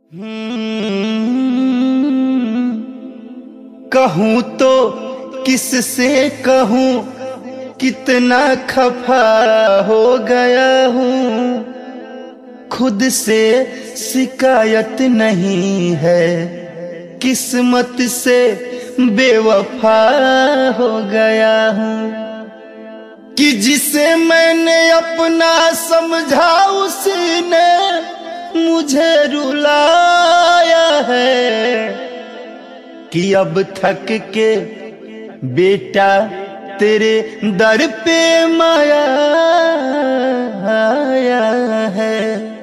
कहूँ तो किससे कहूँ कितना खफा हो गया हूँ खुद से शिकायत नहीं है किस्मत से बेवफा हो गया हूँ कि जिसे मैंने अपना समझा उसने मुझे रुलाया है कि अब थक के बेटा तेरे दर पे माया आया है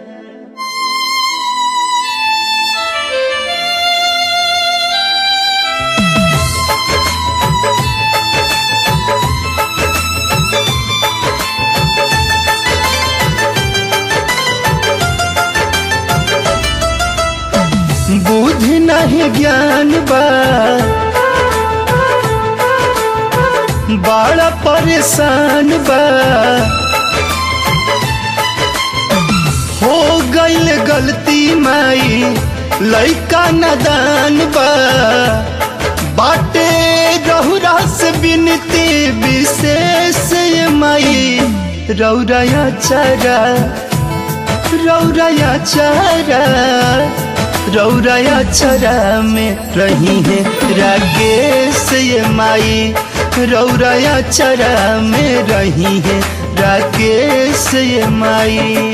बुद्धि नहीं ज्ञान बा बड़ा परेशान बा हो गईल गलती माई लइका नदान बा बाटे रहुरा से बिनती विशेष ये माई रौरया चारा रौरया चारा रौरया चरा में रही है राकेश ये माई रौरया चरा में रही है राकेश ये माई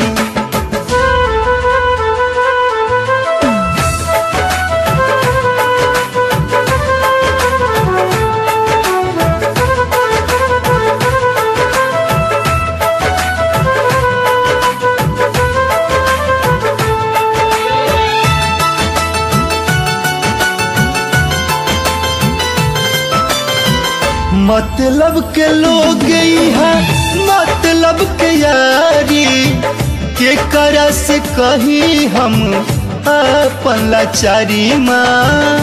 मतलब के लोग यहाँ मतलब के यारी के करा से कही हम अपन लाचारी माँ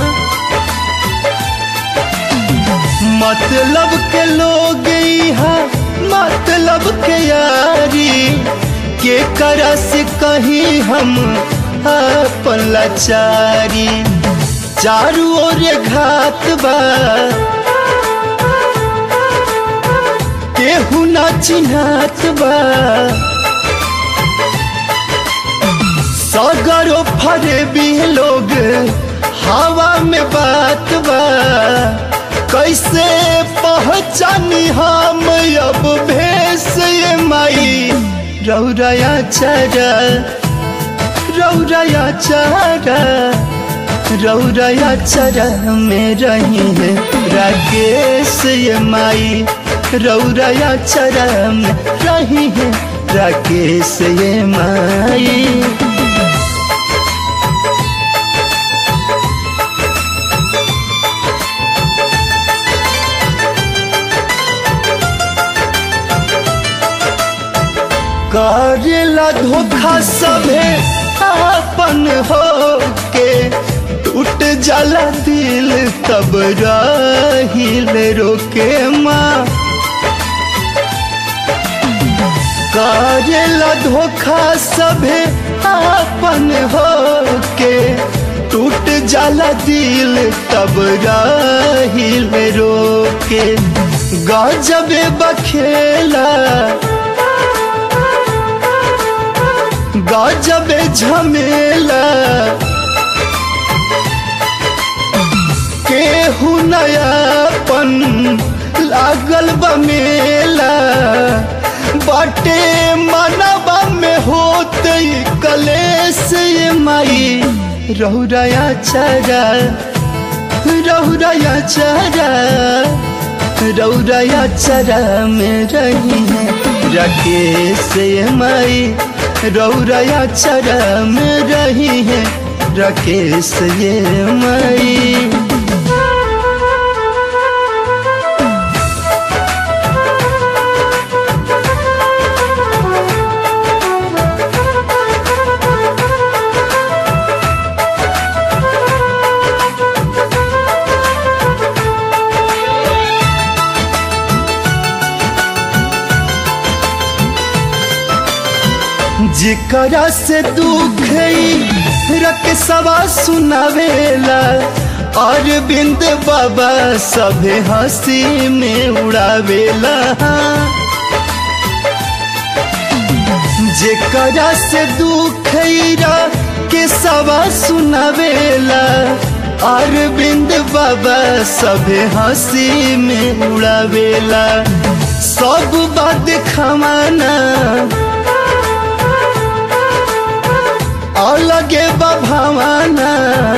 मतलब के लोग यहाँ मतलब के यारी के करा से कही हम अपन लाचारी चारू ओर घात बा केहू ना चिन्हात बा सगरो फरे भी लोग हवा में बात बा कैसे पहचानी हम अब भेस ये माई रौरया चारा रौरया चारा रौरया चारा में रही है राकेश ये माई रौरया चरम रही है राकेश ये माई करेला धोखा सभे अपन हो के टूट जाला दिल तब रहिल रोके माँ करेला धोखा सभे अपन हो के टूट जाला दिल तब रहिल रोके गजबे बखेला गजबे झमेला केहू नयापन लागल बमेला बाटे मनबा में होत कलेश ये माई रहुरया चारा रहुरया चारा रौरया चारा में रही है राकेश ये माई रौरया चारा में रही है राकेश ये माई जेकरा से दुख रकसवा सुनावेला और बिंद बाबा सभे हंसी में उड़ावेला जेकरा से दुख के सवा सुनावेला और बिंद बाबा सभे हंसी में उड़ावेला सब बात खमाना अलगे बभावाना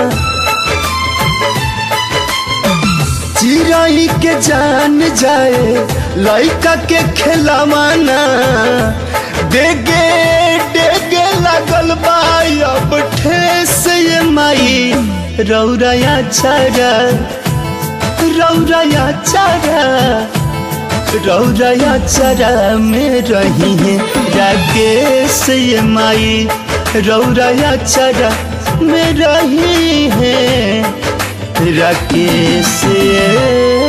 चिराई के जान जाए लड़का के खिलावाना देगे डेगे लगल बाई अब ठेस ये माई रौरया चारा रौरया चारा रौरया चारा में रही है राकेश ये माई रौरया चारा में रही है राकेश